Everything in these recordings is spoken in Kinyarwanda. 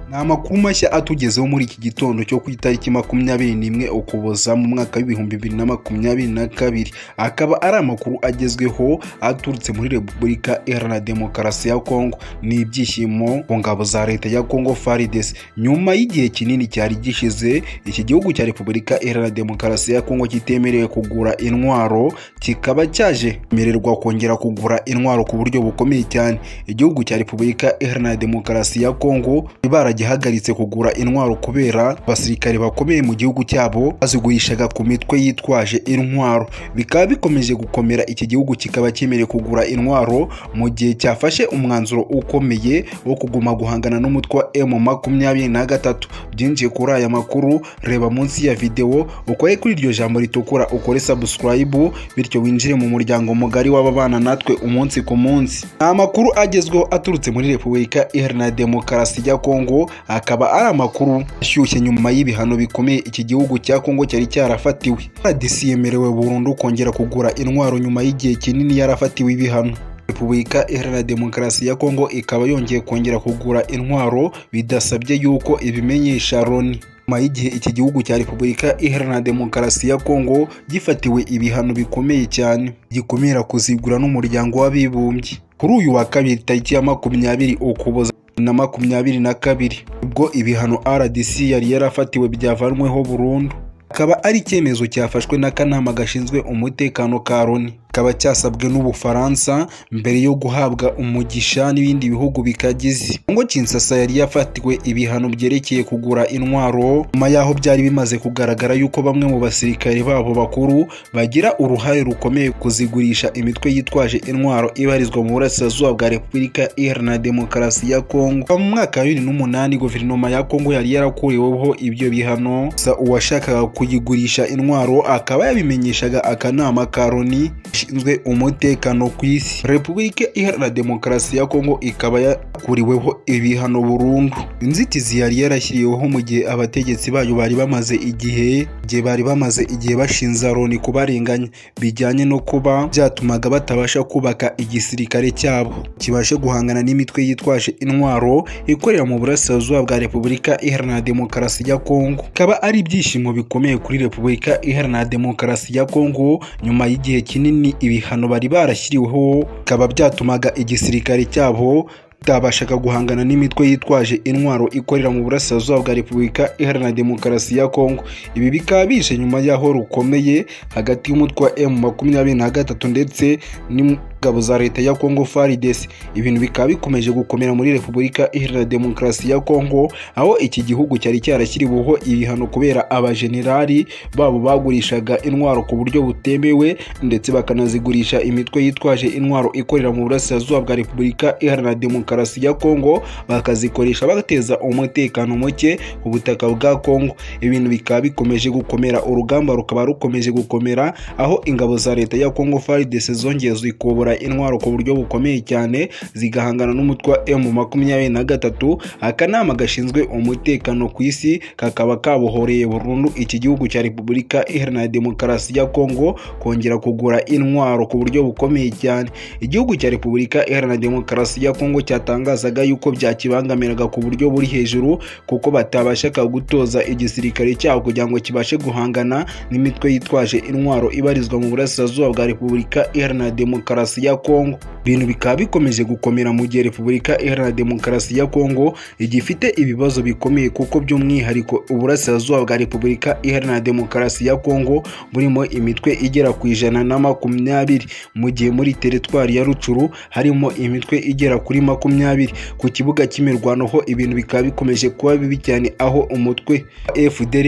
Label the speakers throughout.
Speaker 1: ni amakuru mashya atugezeho muri iki gitondo cyo ku itariki makumyabiri n'imwe ukuboza mu mwaka w'ibihumbi bibiri na makumyabiri na kabiri akaba ari amakuru agezweho aturutse muri repubulika iharanira demokarasi ya kongo ni ibyishimo ku ngabo za leta ya kongo faridesi nyuma y'igihe kinini cyari gishize iki gihugu cya repubulika iharanira demokarasi ya kongo kitemerewe kugura intwaro kikaba cyaje mererwa kongera kugura intwaro ku buryo bukomeye cyane igihugu cya repubulika iharanira demokarasi ya kongo baragihagaritse kugura intwaro kubera abasirikare bakomeye mu gihugu cyabo bazigurishaga ku mitwe yitwaje intwaro bikaba bikomeje gukomera iki gihugu kikaba cyemerewe kugura intwaro mu gihe cyafashe umwanzuro ukomeye wo kuguma guhangana n'umutwe wa emu makumyabiri na gatatu byinjiye kuri aya makuru reba munsi ya videwo ukore kuri iryo jambo ritukura ukore sabusikarayibu bityo winjire mu muryango mugari w'ababana natwe umunsi ku munsi ni amakuru agezweho aturutse muri repubulika iharanira demokarasi ya kongo kongo akaba ari amakuru ashyushye nyuma y'ibihano bikomeye iki gihugu cya kongo cyari cyarafatiwe rdc yemerewe burundu kongera kugura intwaro nyuma y'igihe kinini yarafatiwe ibihano repubulika iharanira demokarasi ya kongo ikaba yongeye kongera kugura intwaro bidasabye yuko ibimenyesha loni nyuma y'igihe iki gihugu cya repubulika iharanira demokarasi ya kongo gifatiwe ibihano bikomeye cyane gikumira kuzigura n'umuryango w'abibumbye kuri uyu wa kabiri tariki ya makumyabiri ukuboza na makumyabiri na kabiri ubwo ibihano rdc yari yarafatiwe byavanweho burundu akaba ari icyemezo cyafashwe n'akanama gashinzwe umutekano ka loni kikaba cyasabwe n'ubufaransa mbere yo guhabwa umugisha n'ibindi bihugu bikagize kongo kinsasa yari yafatiwe ibihano byerekeye kugura intwaro nyuma y'aho byari bimaze kugaragara yuko bamwe mu basirikare babo bakuru bagira uruhare rukomeye kuzigurisha imitwe yitwaje intwaro ibarizwa mu burasirazuba bwa repubulika iharanira demokarasi ya kongo mu mwaka wa bibiri n'umunani guverinoma ya kongo yari yarakuriweho ibyo bihano gusa uwashakaga kuyigurisha intwaro akaba yabimenyeshaga akanama ka loni ishinzwe umutekano ku isi repubulika iharanira demokarasi ya kongo ikaba yakuriweho ibihano burundu inzitizi yari yarashyiriweho mu gihe abategetsi bayo bari bamaze igihe igihe bari bamaze igihe bashinza loni kubarenganya bijyanye no kuba byatumaga batabasha kubaka igisirikare cyabo kibashe guhangana n'imitwe yitwaje intwaro ikorera mu burasirazuba bwa repubulika iharanira demokarasi ya kongo ikaba ari ibyishimo bikomeye kuri repubulika iharanira demokarasi ya kongo nyuma y'igihe kinini ibihano bari barashyiriweho bikaba byatumaga igisirikare cyabo bitabashaga guhangana n'imitwe yitwaje intwaro ikorera mu burasirazuba bwa repubulika iharanira demokarasi ya kongo ibi bikaba bije nyuma y'aho rukomeye hagati y'umutwe wa emu makumyabiri na gatatu ndetse n'ingabo za leta ya kongo faridesi ibintu bikaba bikomeje gukomera muri repubulika iharanira demokarasi ya kongo aho iki gihugu cyari cyarashyiriweho ibihano kubera abajenerali babo bagurishaga intwaro ku buryo butemewe ndetse bakanazigurisha imitwe yitwaje intwaro ikorera mu burasirazuba bwa repubulika iharanira demokarasi demokarasi ya kongo bakazikoresha bateza umutekano muke ku butaka bwa kongo ibintu bikaba bikomeje gukomera urugamba rukaba rukomeje gukomera aho ingabo za leta ya kongo faridese zongeye zikobora intwaro ku buryo bukomeye cyane zigahangana n'umutwe wa emu makumyabiri na gatatu akanama gashinzwe umutekano ku isi kakaba kabohoreye burundu iki gihugu cya repubulika iharanira demokarasi ya kongo kongera kugura intwaro ku buryo bukomeye cyane igihugu cya repubulika iharanira demokarasi ya kongo cya cyatangazaga yuko byakibangamiraga ku buryo buri hejuru kuko batabashaga gutoza igisirikare cyabo kugira ngo kibashe guhangana n'imitwe yitwaje intwaro ibarizwa mu burasirazuba bwa repubulika iharanira demokarasi ya kongo ibintu bikaba bikomeje gukomera mu gihe repubulika iharanira demokarasi ya kongo igifite ibibazo bikomeye kuko by'umwihariko uburasirazuba bwa repubulika iharanira demokarasi ya kongo burimo imitwe igera ku ijana na makumyabiri mu gihe muri teritwari ya rucuru harimo imitwe igera kuri makumyabiri makumyabiri ku kibuga cy'imirwano ho ibintu bikaba bikomeje kuba bibi cyane aho umutwe fdr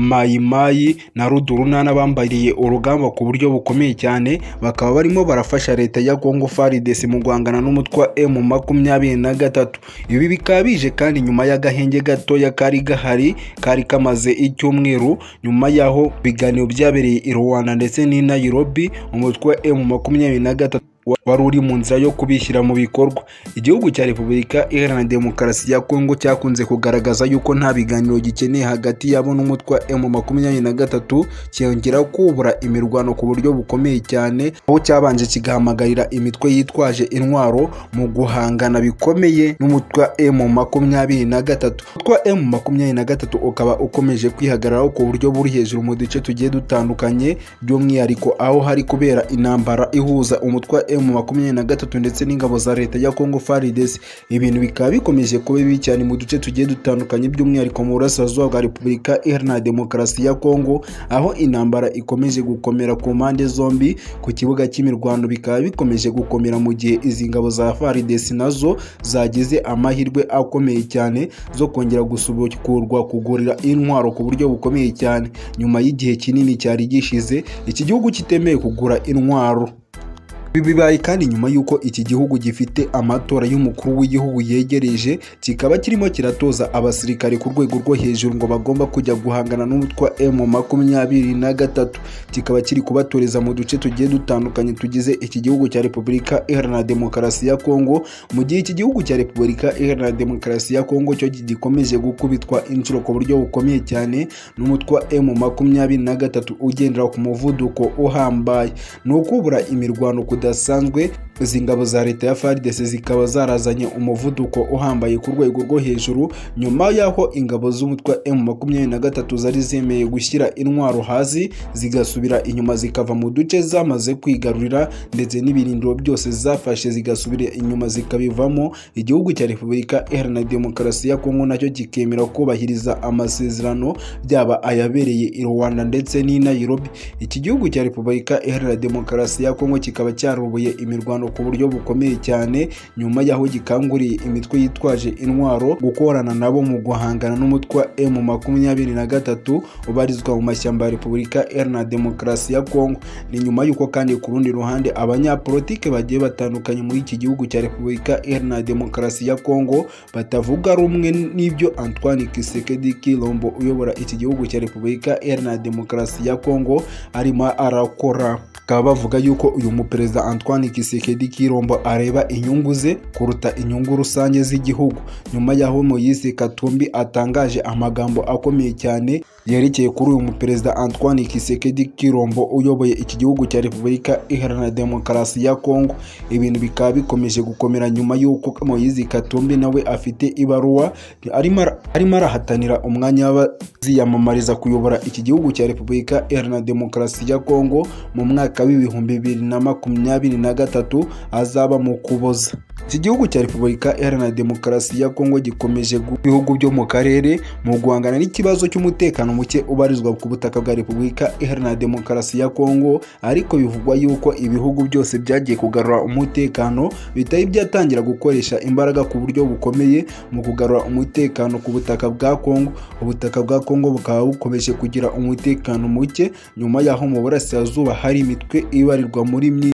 Speaker 1: mayimayi na rudurunana bambariye urugamba ku buryo bukomeye cyane bakaba barimo barafasha leta ya congo farides mu guhangana n'umutwe wa emu makumyabiri na gatatu ibi bikaba bije kandi nyuma y'agahenge gatoya kari gahari kari kamaze icyumweru nyuma y'aho ibiganiro byabereye i rwanda ndetse n'i nairobi umutwe wa emu makumyabiri na gatatu wari uri mu nzira yo kubishyira mu bikorwa igihugu cya repubulika iharanira demokarasi ya kongo cyakunze kugaragaza yuko nta biganiro gikeneye hagati yabo n'umutwe wa emu makumyabiri na gatatu cyongera kubura imirwano ku buryo bukomeye cyane aho cyabanje kigahamagarira imitwe yitwaje intwaro mu guhangana bikomeye n'umutwe wa emu makumyabiri na gatatu umutwe wa emu makumyabiri na gatatu ukaba ukomeje kwihagararaho ku buryo buri hejuru mu duce tugiye dutandukanye by'umwihariko aho hari kubera intambara ihuza umutwe wa emu makumyabiri na gatatu ndetse n'ingabo za leta ya kongo faridesi ibintu bikaba bikomeje kuba bibi cyane mu duce tugiye dutandukanye by'umwihariko mu burasirazuba bwa repubulika iharanira demokarasi ya kongo aho intambara ikomeje gukomera ku mpande zombi ku kibuga cy'imirwano bikaba bikomeje gukomera mu gihe izi ngabo za faridesi nazo zagize amahirwe akomeye cyane zo kongera gusubukurwa kugurira intwaro ku buryo bukomeye cyane nyuma y'igihe kinini cyari gishize iki gihugu kitemeye kugura intwaro ibi bibaye kandi nyuma y'uko iki gihugu gifite amatora y'umukuru w'igihugu yegereje kikaba kirimo kiratoza abasirikare ku rwego rwo hejuru ngo bagomba kujya guhangana n'umutwe wa emu makumyabiri na gatatu kikaba kiri kubatoreza mu duce tugiye dutandukanye tugize iki gihugu cya repubulika iharanira demokarasi ya kongo mu gihe iki gihugu cya repubulika iharanira demokarasi ya kongo cyo gikomeje gukubitwa inshuro ku buryo bukomeye cyane n'umutwe wa emu makumyabiri na gatatu ugendera ku muvuduko uhambaye ni ukubura imirwano kuda zidasanzwe izi ngabo za leta ya FARDC zikaba zarazanye umuvuduko uhambaye ku rwego rwo hejuru nyuma y'aho ingabo z'umutwe wa M23 zari zemeye gushyira intwaro hasi zigasubira inyuma zikava mu duce zamaze kwigarurira ndetse n'ibirindiro byose zafashe zigasubira inyuma zikabivamo igihugu cya Repubulika Iharanira Demokarasi ya Kongo nacyo kikemera kubahiriza amasezerano byaba ayabereye i Rwanda ndetse n'i Nairobi iki gihugu cya Repubulika Iharanira Demokarasi ya Kongo kikaba cyari cyaroboye imirwano ku buryo bukomeye cyane nyuma y'aho gikanguriye imitwe yitwaje intwaro gukorana nabo mu guhangana n'umutwe wa emu makumyabiri na gatatu ubarizwa mu mashyamba ya repubulika iharanira demokarasi ya kongo ni nyuma y'uko kandi ku rundi ruhande abanyapolitike bagiye batandukanye muri iki gihugu cya repubulika iharanira demokarasi ya kongo batavuga rumwe n'ibyo antoine kisekedi kilombo uyobora iki gihugu cya repubulika iharanira demokarasi ya kongo arimo arakora bakaba bavuga yuko uyu muperezida Antoine Kisekedi Kirombo areba inyungu ze kuruta inyungu rusange z'igihugu nyuma y'aho Moise Katumbi atangaje amagambo akomeye cyane yerekeye kuri uyu muperezida Antoine Kisekedi Kirombo uyoboye iki gihugu cya Repubulika Iharanira Demokarasi ya Kongo ibintu bikaba bikomeje gukomera nyuma y'uko Moise Katumbi nawe afite ibaruwa arimo arahatanira umwanya w'abaziyamamariza kuyobora iki gihugu cya Repubulika Iharanira Demokarasi ya Kongo mu mwaka w'ibihumbi bibiri na makumyabiri na gatatu azaba mu kuboza iki gihugu cya repubulika iharanira demokarasi ya kongo gikomeje ibihugu byo mu karere mu guhangana n'ikibazo cy'umutekano muke ubarizwa ku butaka bwa repubulika iharanira demokarasi ya kongo ariko bivugwa yuko ibihugu byose byagiye kugarura umutekano bitari byatangira gukoresha imbaraga ku buryo bukomeye mu kugarura umutekano ku butaka bwa kongo ubutaka bwa kongo bukaba bukomeje kugira umutekano muke nyuma y'aho mu burasirazuba hari imitwe ibarirwa muri